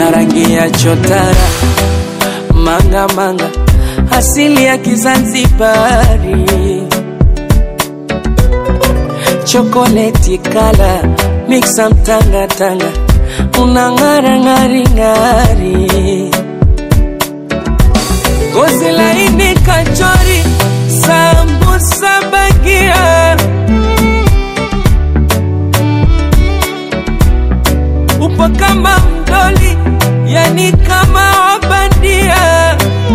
na rangi ya chotara manga manga asili ya Kizanzibari chokoleti kala mixa mtangatanga unang'ara ng'ari ng'ari gozi laini kachori sambusa bagia upo kama mdoli yani kama wabandia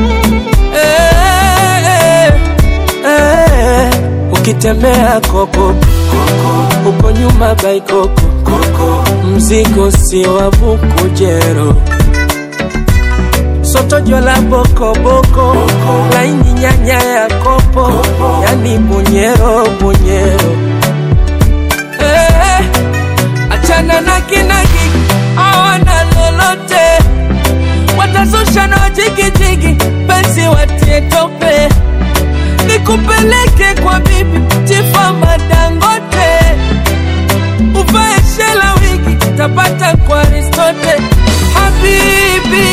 eh, eh, eh. ukitembea koko uko nyuma baikoko mzigo si wa bukujero soto jola bokoboko laini nyanya ya kopo yani bunyero bunyero eh, achana na kinagi awana lolote watazusha na jigijigi penzi watie tope nikupeleke kwa bibi tifama dangote uvae shela wigi tapata kwa aristote habibi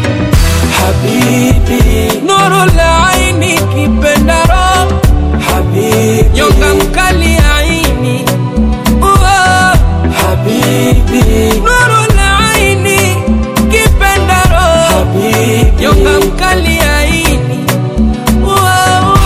habibi nuru la aini kipendaro habibi nyonga mkali aini Uo. habibi nuru la aini kipendaro habibi nyonga mkali aini Uo, uo.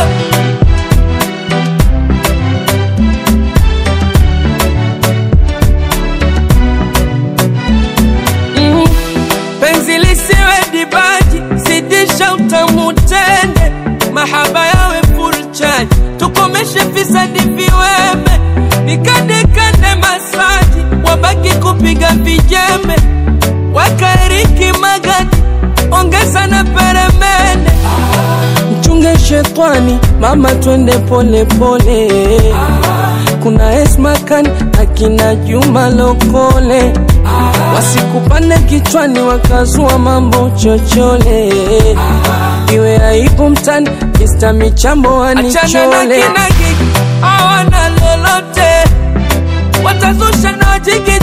Mm. penzi lisiwe dibaji zidisha utamu tende mahaba yawe full charge tukomeshe fisadi viweme nikandekande masaji wabaki kupiga vijembe wakaeriki magadi ongeza na peremende mchunge shetwani mama twende pole pole kuna esmakan akina juma lokole wasikupande kichwani wakazua mambo chochole iwe aibu mtani Mr. michambo Achana na wanichole kinagi hawana lolote watazusha na jigi